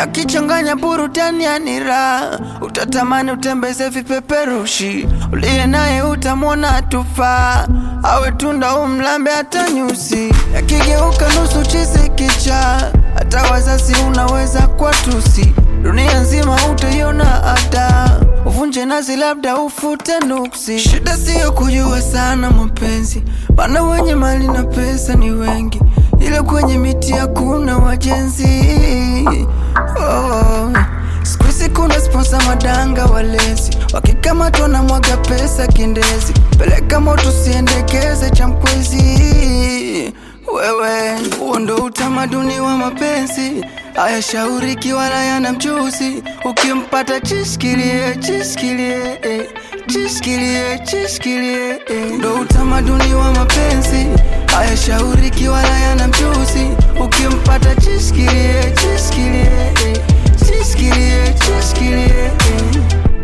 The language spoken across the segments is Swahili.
akichanganya burudani ya nira, utatamani utembeze vipeperushi, uliye naye utamwona tufaa, awe tunda umlambe hata nyusi, yakigeuka nusu chizi kicha, hata wazazi unaweza kwa tusi, dunia nzima utaiona ada, uvunje nazi labda ufute nuksi. Shida siyo kujua sana mapenzi, bana wenye mali na pesa ni wengi, ila kwenye miti hakuna wajenzi. Oh. Siku hizi kuna sponsa madanga walezi, wakikamatwa na mwaga pesa kindezi, peleka moto siendekeze cha mkwezi. Wewe huo ndo utamaduni wa mapenzi, hayashauriki wala yana mchuzi. Ukimpata chishikilie, chishikilie, eh, chishikilie, chishikilie, eh. ndo utamaduni wa mapenzi, hayashauriki wala yana mchuzi. Ukimpata chishikilie, chishikilie, eh, chishikilie, chishikilie, eh.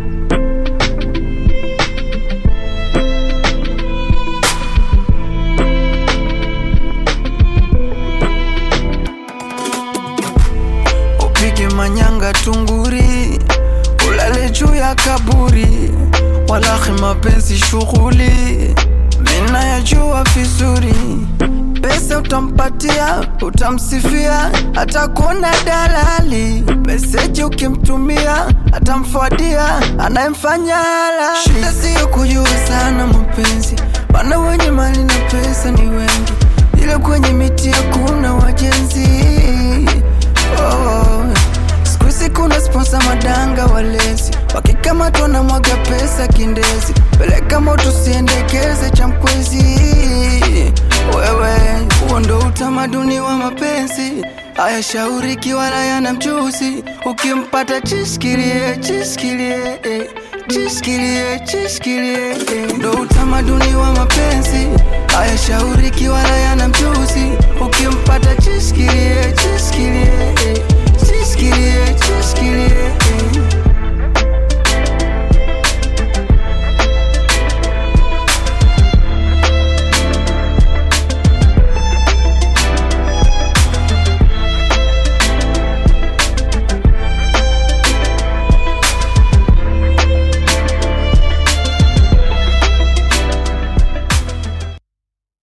upige manyanga tunguri, ulale juu ya kaburi, walahi mapenzi shughuli, mina yajua vizuri. Pesa utampatia, utamsifia, atakuona dalali. Meseji ukimtumia, atamfuadia, anayemfanya hala. Shida siyo kujua sana mapenzi, bana wenye mali na pesa ni wengi, ila kwenye miti hakuna wajenzi. Oh, siku hizi kuna sponsa madanga walezi, wakikamatwa na mwaga pesa kindezi, peleka moto siendekeze cha mkwezi. Wewe huo ndo utamaduni wa mapenzi, hayashauriki wala yana mchuzi. Ukimpata chishikilie, chishikilie, eh, chishikilie, chishikilie, eh, ndo utamaduni wa mapenzi,